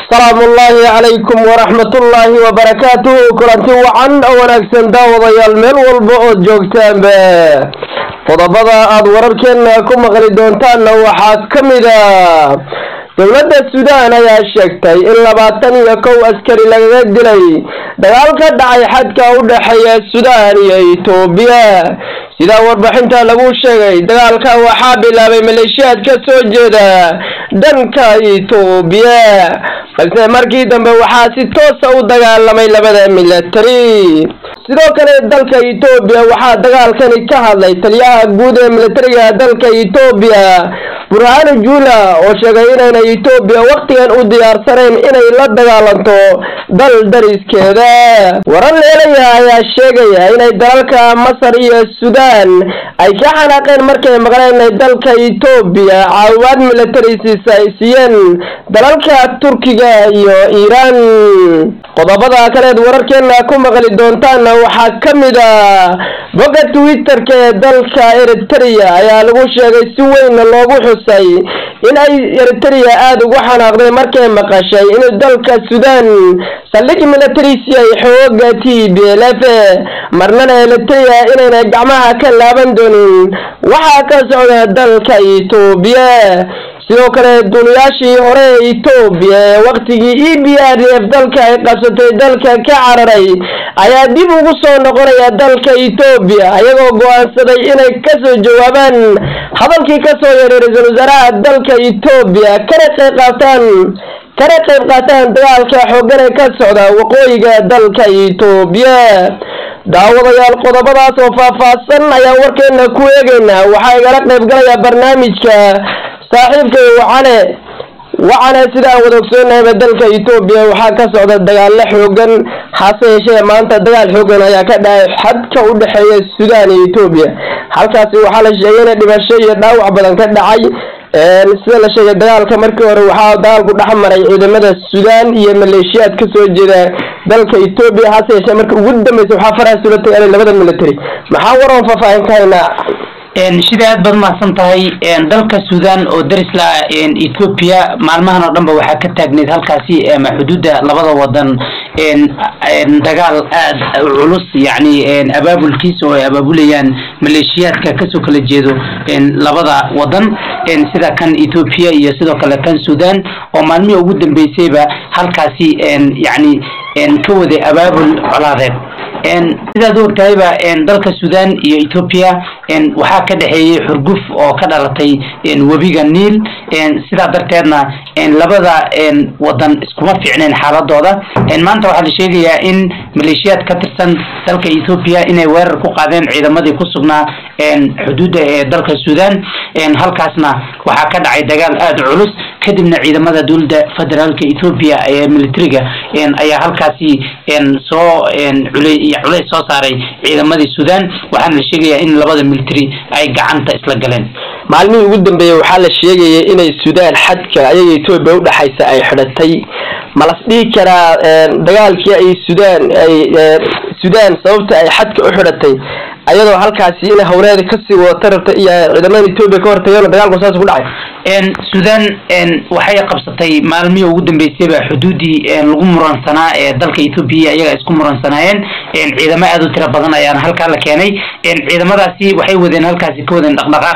salaamu ullaahi calaykum waraxmatullaahi wabarakaatuhu kulanti wacan oo wanaagsan daawadayaal meel walba ood joogtaanba qodobada aad wararkeena ku maqli doontaanna waxaa ka mid a dowladda suudaan ayaa sheegtay in labaatan iyo kow askari lagaga dilay dagaal ka dhacay xadka u dhexeeya suudaan iyo itoobiya sidaa warbixinta lagu sheegay dagaalka waxaa bilaabay maleeshiyaad ka soo jeeda dhanka itoobiya balse markii dambe waxaa si toosa u dagaalamay labada military sidoo kale dalka etoobiya waxaa dagaalkani ka hadlay taliyaha guud ee militariga dalka etoobiya burhanu jula oo sheegay inayna etoobiya wakhtigan u diyaarsanayn inay la dagaalanto dal dariskeeda warar leelaya ayaa sheegaya inay dalalka masar iyo suudaan ay ka xanaaqeen markay maqleen inay dalka etoobiya caawimaad military siisa ay siiyeen dalalka turkiga iyo iiraan qodobada kaleed wararkeena ku maqli doontaana waxaa ka mid a bogga twitter-ka ee dalka eritrea ayaa lagu sheegay si weyn loogu xusay in ay eritrea aada ugu xanaaqday markay maqashay inuu dalka suudaan saldhig militarisi ay xooga t b l f marnana eritrea inayna gacmaha ka laaban doonin waxaa ka socda dalka etoobiya sidoo kale duulayaashii hore ee etoobiya ee waktigii e b r d f dalka ay qabsatay dalka ka cararay ayaa dib ugu soo noqonaya dalka etoobiya ayagoo go-aansaday inay kasoo jawaabaan hadalkii kasoo yeedhay ra-iisul wasaaraha dalka etoobiya kana qayb qaataan kana qayb qaataan dagaalka xoogan ee ka socda waqooyiga dalka etoobiya daawadayaal qodobadaas oo faahfaahsan ayaan warkeena ku eegeynaa waxaa igala qayb galaya barnaamijka saaxiibkay wacane wacane sida aan wada ogsoonnahayba dalka etoobiya waxaa ka socda dagaalo xoogan hase yeeshee maanta dagaal xoogan ayaa ka dhacay xadka u dhexeeya suudaan iyo etoobiya halkaasi waxaa la sheegay ina dhimasho iyo dhaawac badan ka dhacay sida la sheegay dagaalka markii hore waxaa dagaalku dhex maray ciidamada suudaan iyo maleeshiyaad kasoo jeeda dalka etoobiya hase yeeshee marka ugu dambeysa waxaa faraha sula tagaalay labada military maxaa waroon faahfaahin ka haynaa sida aad baad mahadsan tahay dalka suudaan oo daris la ethoopia maalmahan oo dhan ba waxaa ka taagneyd halkaasi ama xuduudda labada wadan dagaal aad culus yani abaabulkiisa oo ay abaabulayaan maleeshiyaadka kasoo kala jeedo labada wadan sida kan ethoopia iyo sidoo kale kan suudaan oo maalmihii ugu dambeysayba halkaasi yani ka waday abaabul colaadeed sidaad u ogtahayba dalka suudaan iyo ethoopia waxaa ka dhexeeyey xurguf oo ka dhalatay webiga niil sidaa darteedna labada wadan iskuma fiicneen xaaladooda maanta waxaa la sheegayaa in maleeshiyaad ka tirsan dalka ethoopia inay weerar ku qaadeen ciidamadii ku sugnaa xuduudda ee dalka suudaan halkaasna waxaa ka dhacay dagaal aada culus kadibna ciidamada dowladda federaalka ethoopia ee militariga ayaa halkaasi soo culays soo saaray ciidamadii suudaan waxaana la sheegayaa in labada military ay gacanta isla galeen maalmihii ugu dambeeyey waxaa la sheegayay inay suudaan xadka ayaga etoobiya udhexaysa ay xidhatay ma las dhihi karaa dagaalkii ay suudaan ay suudaan sababta ay xadka u xidhatay ayadoo halkaasi in hawleeda kasii wadata rabta iyo ciidamada etoobiya ka hortageen dagaalku saas ku dhacay suudaan waxay qabsatay maalmihii ugu dambeysayba xuduudii lagu muransanaa ee dalka ethoopia iyaga isku muransanaayeen ciidamo aada u tira badan ayaana halkaa la keenay ciidamadaasi waxay wadeen halkaasi ka wadeen dhaqdhaqaaq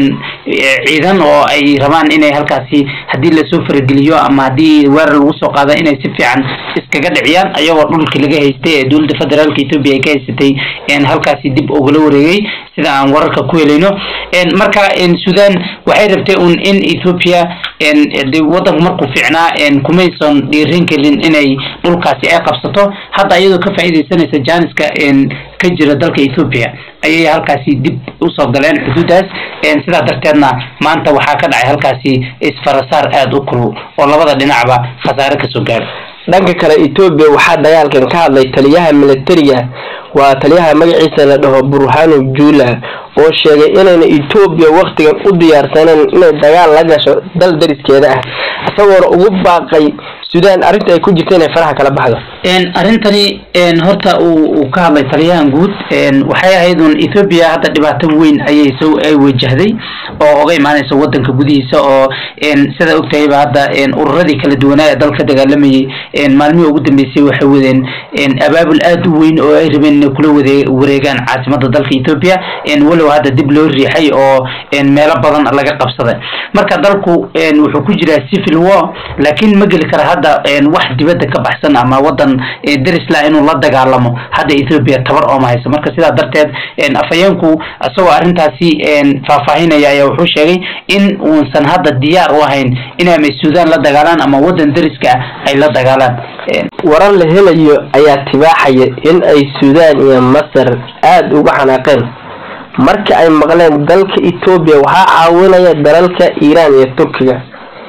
ciidan oo ay rabaan inay halkaasi haddii lasoo farageliyo ama haddii weerar lagu soo qaado inay si fiican iskaga dhiciyaan ayagoo dhulkii laga haystay ee dowladda federaalka ethoopia ay ka haysatay halkaasi dib ugala wareegay sida aan wararka ku helayno marka suudaan waxay rabtay un in ethoopia de wadanku markuu fiicnaa kumayson dhiirin kelin inay dhulkaasi ay qabsato hadda iyadoo ka faa'iidaysanaysa jaaniska ka jira dalka ethoopia ayay halkaasi dib usoo galeen xuduuddaas sidaa darteedna maanta waxaa ka dhacay halkaasi isfarasaar aada u kulul oo labada dhinacba khasaare kasoo gaadhay dhanka kale etoobiya waxaa dagaalkan ka hadlay taliyaha militariga waa taliyaha magaciisa la dhaho burhanu jula oo sheegay inayna etoobiya waktigan u diyaarsaneen inay dagaal la gasho dal dariskeeda ah isagoona ugu baaqay suudaan arrinta ay ku jirta inay faraha kala baxdo arrintani horta uu ka hadlay taliyahan guud waxay ahayd un ethoopia hadda dhibaato weyn ayay so ay wajahday oo oga imaaneysa wadanka gudihiisa oo sida ogtahayba hadda ururadii kala duwanaa ee dalka dagaalamayay maalmihii ugu dambeysay waxay wadeen abaabul aad u weyn oo ay rabeen inay kula wade wareegaan caasimada dalka ethoopia walow hadda dib loo riixay oo meelo badan laga qabsaday marka dalku wuxuu ku jiraa civil war laakiin ma geli kara hadda wax dibadda ka baxsan ama wadan derisla inuu la dagaalamo hadda ethoopia tabar ooma hayso marka sidaa darteed afhayeenku isagoo arrintaasi faahfaahinaya ayaa wuxuu sheegay in uusan hadda diyaar u ahayn in ama suudaan la dagaalaan ama wadan deriska ay la dagaalaan warar la helayo ayaa tibaaxaya in ay suudaan iyo masar aada uga xanaaqeen marka ay maqleen dalka etoobiya waxaa caawinaya dalalka iiraan iyo turkiga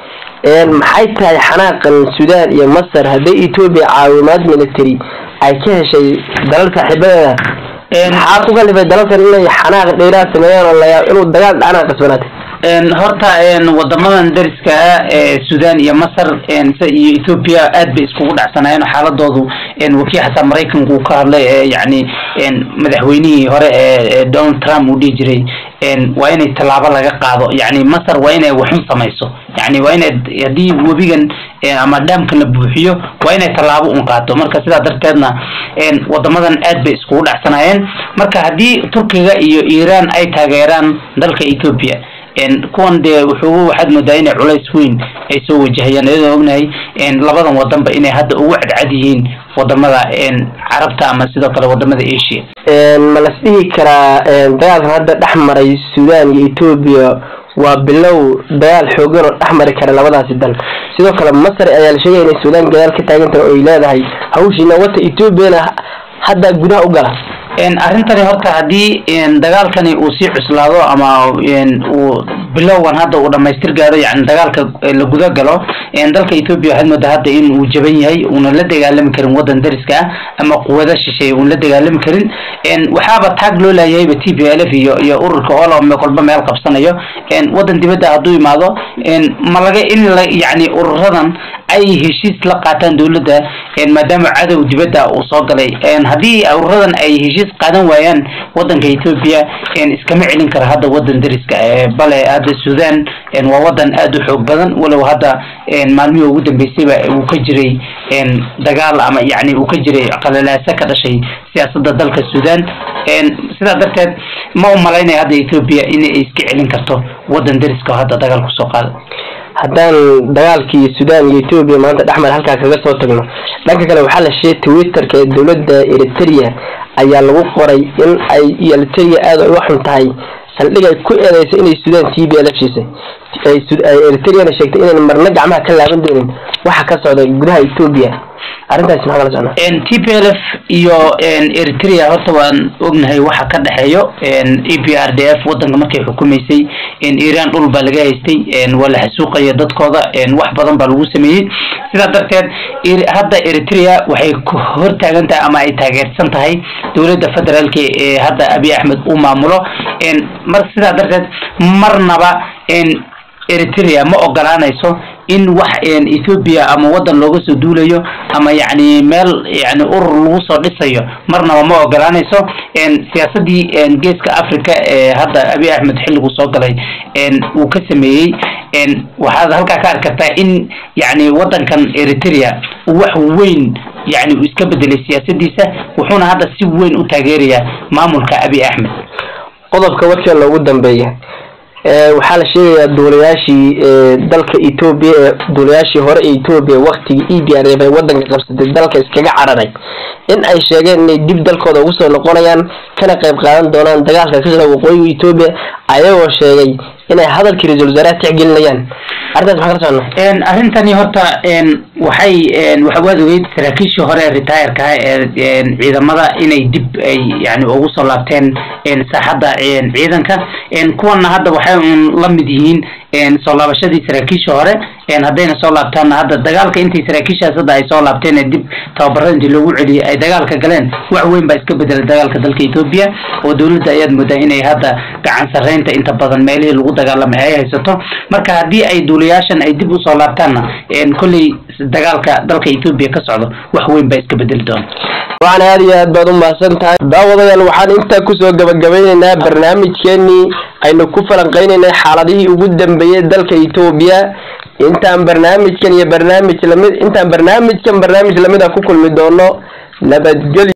maxay tahay xanaaqan suudaan iyo masar hadday etoobiya caawimaad military ay ka heshay dalal saaxiibadeeda maxaa ku kalifay dalalkan inay xanaaq dheeraad sameeyaan oo layaab inuu dagaal dhacnaa qasbanaatay horta wadamadan deriska ah ee sudan iyo masar iyo ethoopia aad bay iskugu dhacsanaayeen xaaladoodu wakii xataa maraykanku uu ka hadlay yani madaxweynihii hore ee donald trump uu dhihi jiray waa inay tallaabo laga qaado yani masar waa inay waxun samayso yani waa inay haddii webigan ama dhaamkan la buuxiyo waa inay tallaabo un qaato marka sidaa darteedna wadamadan aad bay iskugu dhacsanaayeen marka haddii turkiga iyo iiraan ay taageeraan dalka ethoopia kuwan dee wuxuu waxaad moodaa inay culays weyn ay soo wajahayaan iyadoo ognahay labadan wadanba inay hadda ugu cadcad yihiin wadamada carabta ama sidoo kale wadamada asia ma las dhihi karaa dagaalkan hadda dhex maray sudan iyo etoobiya waa bilow dagaal xoogan oo dhex mari kara labadaasi dal sidoo kale masar ayaa la sheegaya inay sudan gadaal ka taagantahay oo ay leedahay hawshiina wata etoobiyana hadda gudaha u gala arrintani horta haddii dagaalkani uu sii cuslaado ama uu bilowgan hadda uu dhamaystir gaaro yani dagaalka la guda galo dalka ethoopia waxaad moodaa hadda in uu jaban yahay uuna la dagaalami karin wadan dariska ah ama quwada shisheeye uuna la dagaalami karin waxaaba taag loo laayahayba t p l f iyo iyo ururka oo kolba meel qabsanayo wadan dibadda hadduu imaado ma laga in la yani ururadan ay heshiis la qaataan dowladda maadaama cadow dibadda uu soo galay haddii ururadan ay heshiis qaadan waayaan wadanka ethoopia iskama celin kara hadda wadan dariska bale hadda sudan waa wadan aada u xoog badan walow hadda maalmihii ugu dambeysayba uu ka jiray dagaal ama yani uu ka jiray qalalaaso ka dhashay siyaasadda dalka sudan sidaa darteed ma u malaynaya hadda ethoopia inay iska celin karto wadan dariska oo hadda dagaal kusoo qaada haddaan dagaalkii sudan iyo etoobiya maanta dhexmar halkaa kaga soo tagno dhanka kale waxaa la sheegay twitterka ee dowladda eritrea ayaa lagu qoray in ay eritrea aada ay uga xun tahay saldhig ay ku eedeyso inay sudan t b l heshiisay eritreana sheegtay inayn marna gacmaha ka laaban doonin waxa ka socda gudaha etoobiya arrintaasi maxaa kala socnaa t p l f iyo eritrea horta waan ognahay waxa ka dhexeeyo e p r d f wadanka markay xukumaysay iran dhul baa laga haystay waa la xasuuqaya dadkooda wax badan baa lagu sameeyey sidaa darteed hadda eritrea waxay hortaagan tahay ama ay taageersan tahay dowladda federaalka ee hadda abiy axmed uu maamulo mar sidaa darteed marnaba eritrea ma ogolaanayso in wax ethoopia ama wadan looga soo duulayo ama yani meel yani urur lagu soo dhisayo marnaba ma ogolaanayso siyaasadii geeska africa ee hadda abiy axmed xilligu soo galay uu ka sameeyey waxaad halkaa ka arki kartaa in yani wadankan eritrea wax weyn yani uu iska bedelay siyaasadiisa wuxuuna hadda si weyn u taageerayaa maamulka abiy axmed qodobka wadka loogu dambeeya waxaa la sheegayaa duulayaashii dalka etoobiya ee duulayaashii hore ee etoobiya waktigii e b r f ay wadanka qabsatay dalka iskaga cararay in ay sheegeen inay dib dalkooda ugu soo noqonayaan kana qayb qaadan doonaan dagaalka ka jira waqooyiga etoobiya ayagoo sheegay inay hadalkii ra-iisul wasaaraha tixgelinayaan arrintaas maxaa kala socnaa arrintani horta waxay waad ogeyd saraakiishii hore ee retireka ah ee ciidamada inay dib ay yani ugu soo laabteen saaxadda ciidanka kuwana hadda waxay un la mid yihiin soo laabashadii saraakiisha hore haddayna soo laabtaanna hadda dagaalka intay saraakiishaas hadda ay soo laabteen ee dib tababarada intii loogu celiyey ay dagaalka galeen wax weyn baa iska bedelay dagaalka dalka etoobiya oo dowladda ayaad moodaa inay hadda gacan sarreynta inta badan meelihii lagu dagaalamay ay haysato marka haddii ay duulayaashan ay dib usoo laabtaanna kolley dagaalka dalka etoobiya ka socdo wax weyn baa iska bedeli doona waxaan aada iyo aad baad u mahadsan tahay daawadayaal waxaan intaa kusoo gabagabeyneynaa barnaamijkeenii aynu ku falanqeyneynay xaaladihii ugu dambeeyey dalka etoobiya intaan barnaamijkan iyo barnaamij lamid intaan barnaamijkan barnaamij lamid a ku kulmi doono nabadgelyo